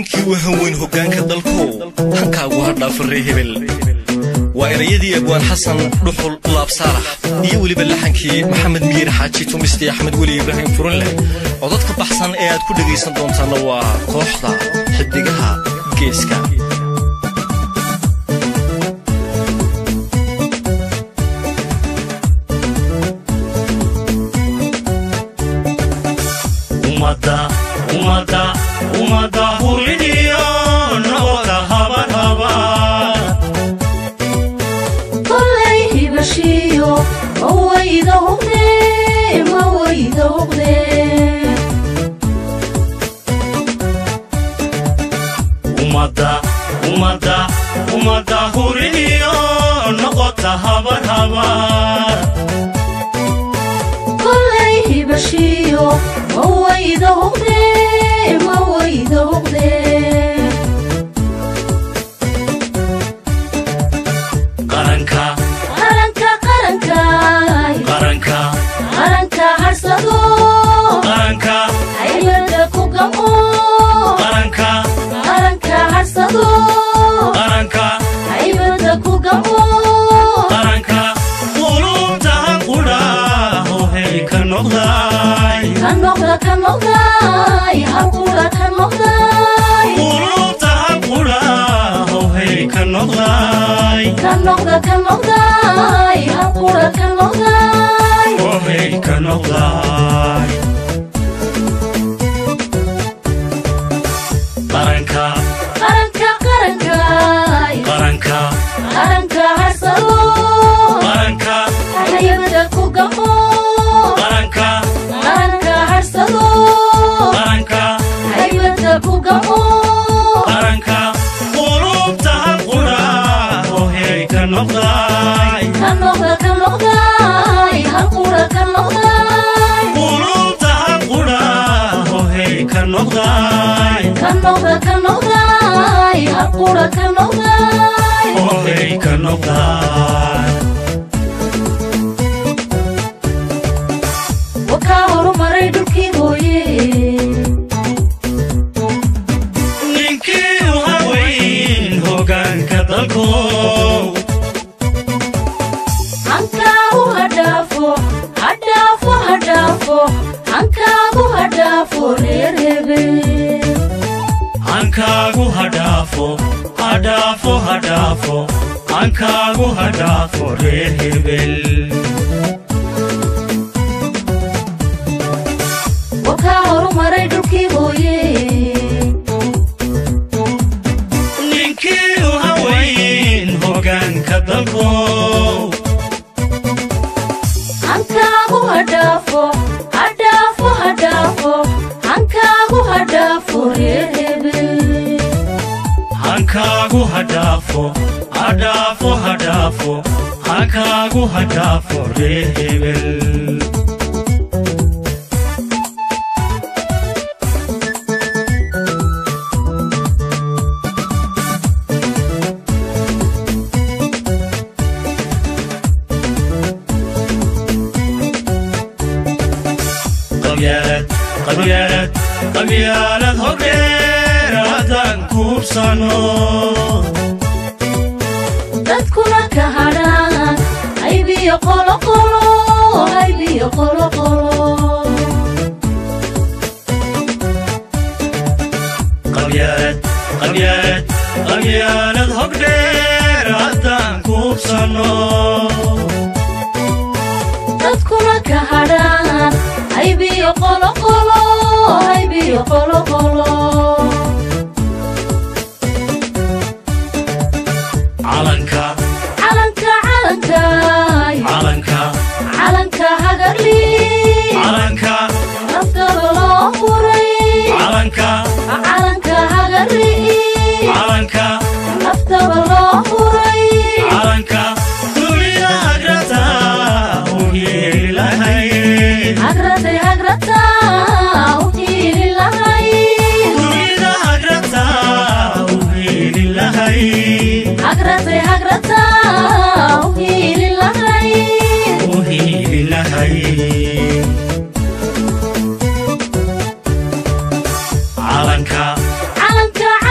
ninkii u haweyn hoggaanka dalkow hankaagu ha dhaafare hebel waa erayadii abwaan xasan dhuxul laabsaalax iyo weliba laxankii maxamed miir xaaji tumisti axmed weli ibraahim furin leh codad ka baxsan ee aad ku dhegaysan doontaanna waa kooxda xidigaha geeska ummadda huridiyo nabada habarhabar kolay hibashiyo mawayda huqde mawayda huqde ummadda ummadda ummadda huridiyo noqota habarhabar kolay hibashiyo mawayda huqde mawayda huqde qaranka qaranka qarankaay qaranka qaranka harsado qaranka haybada ku gamo qaranka qaranka harsado qaranka haybada ku gamo qaranka qulubtahan qudhaaho hey ka noqday ka noqda ka noqday halqudha ka noqday qulubtahan qudhaaho hey ka noqday ka noqda ka noqday halqudha ka noqday oh hey ka noqday qaranka qaranka qarankaay qaranka qaranka harsado qaranka haybada ku gamo qaranka qaranka harsado qaranka haybada ku gamo qaranka qulubtahan qudhaaho hey ka noqday ka noqda ka noqday halqudha ka noqday qulubtahan qudhaaho hey ka noqday ka noqda ka noqday halqudha ka noqday oh hey ka noqday wakaa horumaray dhulkii hooye ninkii u haweyn hoggaanka dalkow hankaagu hadhaafo hadhaafo hadhaafo hankaagu hadhaafo reer hebel hankaagu hadhaafo hadhaafo hadhaafo hankaagu hadhaafo reer hebel wakaa horumaray dhulkii hooye ninkii u haweyn hoggaanka dalkow hankaagu hadhaafo hadhaafo hadhaafo hankaagu hadhaafo reer hebel hankaagu hadhaafo hadhaafo hadhaafo hankaagu hadhaafo reer hebel qabyaalad qabyaalad qabyaalad hordheer haddaan kuubsano dadkuna ka hadhaan haybiyo qoloqolo haybiyo qoloqolo qabyaalad qabyaalad qabyaalad hordheer haddaan kuubsano dadkuna ka hadhaan haybiyo qoloqolo haybiyo qoloqolo calanka calanka calankaay calanka calanka hagarli calanka naftaba loo huray calanka calanka hagarli calanka naftaba loo huray calanka dunida agrata u yeelahay hagratay hagrata u hiili lahay dunida agrata u yeelahay hagratay hagrata u hiili lahay u yeelahay calanka calanka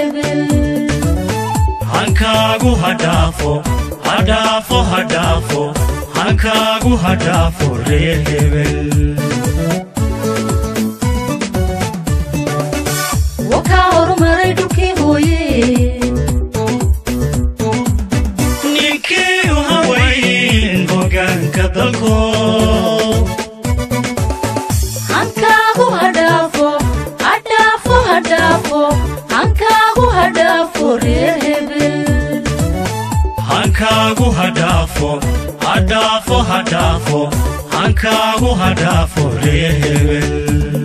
hebel hankaagu hadhaafo hadhaafo hadhaafo hankaagu hadhaafo reer hebel wakaa horumaray dhulkii hooye ninkii u hawayn hoggaanka dalko hankaagu hadhaafo hadhaafo hadhaafo hankaagu hadhaafo reer hebel hankaagu hadhaafo hadhaafo hadhaafo hankaagu hadhaafo reer hebel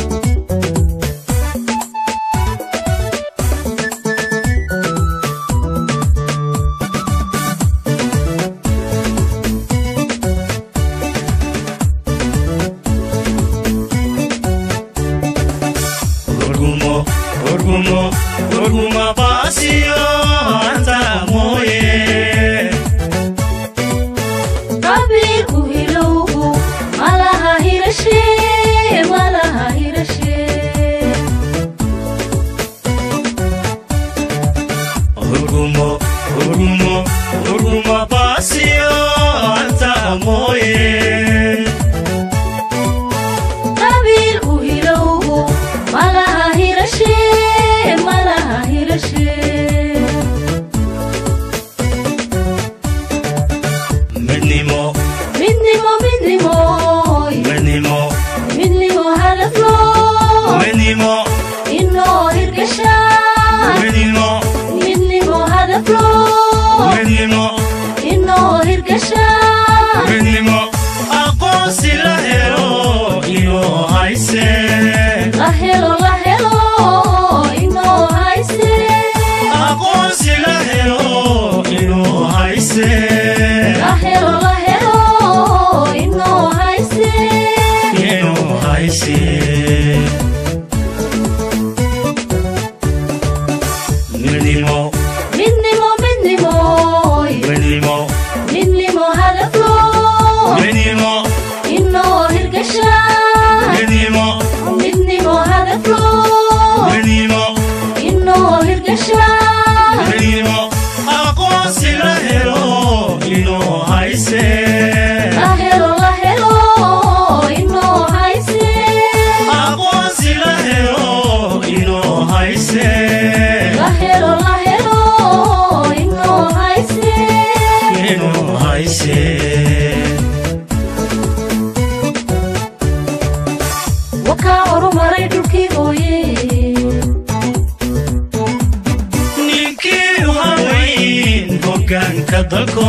Orgumo, orgumo, orguma baasiyo anta mooye. qabiilku hilowgu malaha hirashe malaha hirashe Orgumo, orgumo, orguma baasiyo anta mooye. qabiilku hilowgu malaha hirashe malaha hirashe Midnimo, midnimo midnimo midnimo, midnimo hadaflo midnimo, inoo hirgasha midnimo, midnimo hadaflo midnimo, inoo hirgasha midnimo. Aqoonsi la helo iyo hayse. la helo la helo inoo hayse aqoonsi la helo inuu hayse la helo la helo inoo hayse inuu hayse midnimo midnimo midnimo midnimo midnimo hadaflo midnimo inoo hirgasha midnimo midnimo hadaflo midnimo inoo hirgasha midnimo aqoonsi la helo inuu hayse la helo la helo inoo hayse aqoonsi la helo inuu hayse la helo la helo inoo hayse inuu hayse wakaa horumaray dhulkii hooye ninkii u hawayn hoggaanka dalko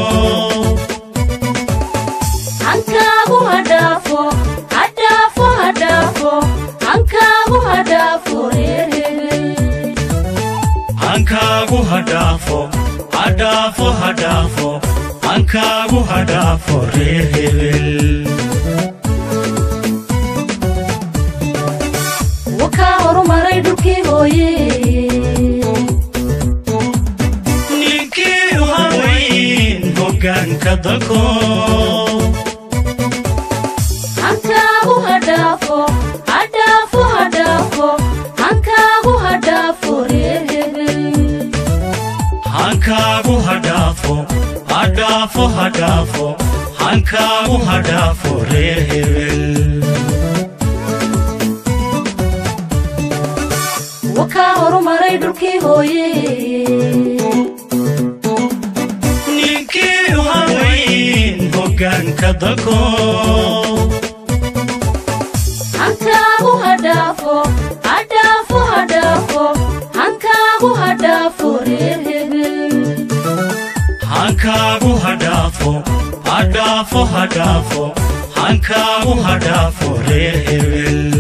hankaagu hadhaafo hadhaafo hadhaafo hankaagu hadhaafo reer hebel hankaagu hadhaafo hadhaafo hadhaafo hankaagu hadhaafo reer hebel wakaa horumaray dhulkii hooye ninkii u hawayn hoggaanka dalko hankaagu hadhaafo hadhaafo hadhaafo hankaagu hadhaafo reer hebel hankaagu hadhaafo hadhaafo hadhaafo hankaagu hadhaafo reer hebel wakaa horumaray dhulkii hooye ninkii u hawayn hoggaanka dalko hankaagu hadhaafo hadhaafo hadhaafo hankaagu hadhaafo reer hebel hankaagu hadhaafo hadhaafo hadhaafo hankaagu hadhaafo reer hebel